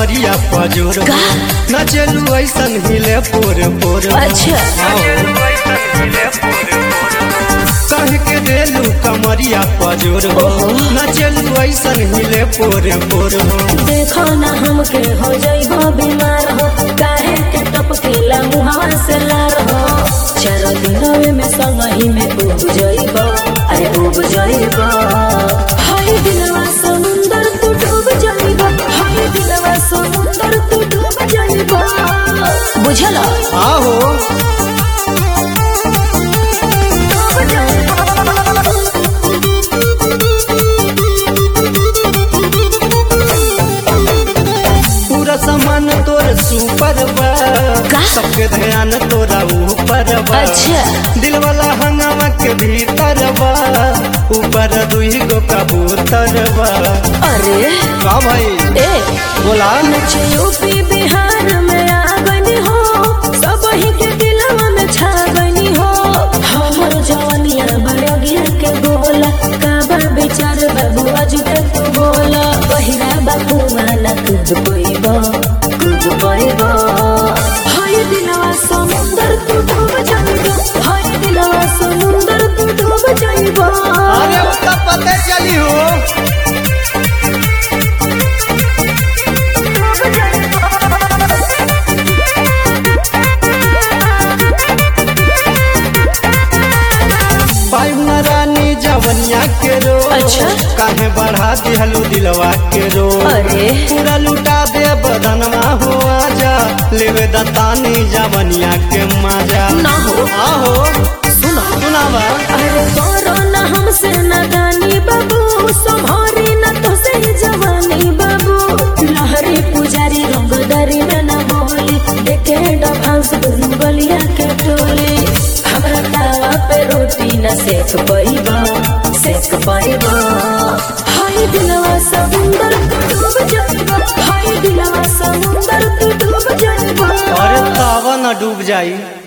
कमरिया पजोर का? नचलू ऐसन हिले पोर पोर अच्छा कह के देलू कमरिया पजोर हो नचलू ऐसन हिले पोर पोर हो देखो ना हमके हो जाइबो बीमार हो काहे के टपकेला मुहावा से लार हो चार दिनवे में संगही में उब जाइबो अरे उब जाइबो हाय दिलवा समुंदर तू डूब जाइबो हाय दिलवा समुंदर तू डूब जाइबो बुझल आहो डूब जाइबो पूरा सामान तोर सुपर बा का? सबके ध्यान तोरा ऊपर बा अच्छा। दिल वाला हंगामा के भीतर बा ऊपर दुई गो कबूतर बा अरे का भाई ए बोला नचे यूपी बिहार में आ गनी हो सब ही के दिलवा में छा गनी हो हमर जवानिया बड़गिया के बोला काबा विचार बाबू आज तक तू बोला पहिरा बाबू वाला कुछ कोइबो कुछ कोइबो हाय दिलवा समुंदर तू डूब जाइबो हाय दिलवा समुंदर तू डूब जाइबो अरे उसका पता चली हो पाइम रानी जवनिया के रो अच्छा। काहे बढ़ा दिहलू दिलवा के रो अरे। पूरा लुटा दे बदनमा हो आजा लेवे दतानी जवनिया के मजा ना हो। आहो सुना सुनावा अरे करो न हमसे नादानी बाबू संभारी न तो से जवानी बाबू लहरी पुजारी रंगदारी में न बोली देखे डांस दुनु गलिया के टोली हमरा तावा पे रोटी न सेक पाइबा सेक पाइबा हाय दिलवा समुंदर तू डूब जाइबा हाय दिलवा समुंदर तू डूब जाइबा अरे तावा न डूब जाई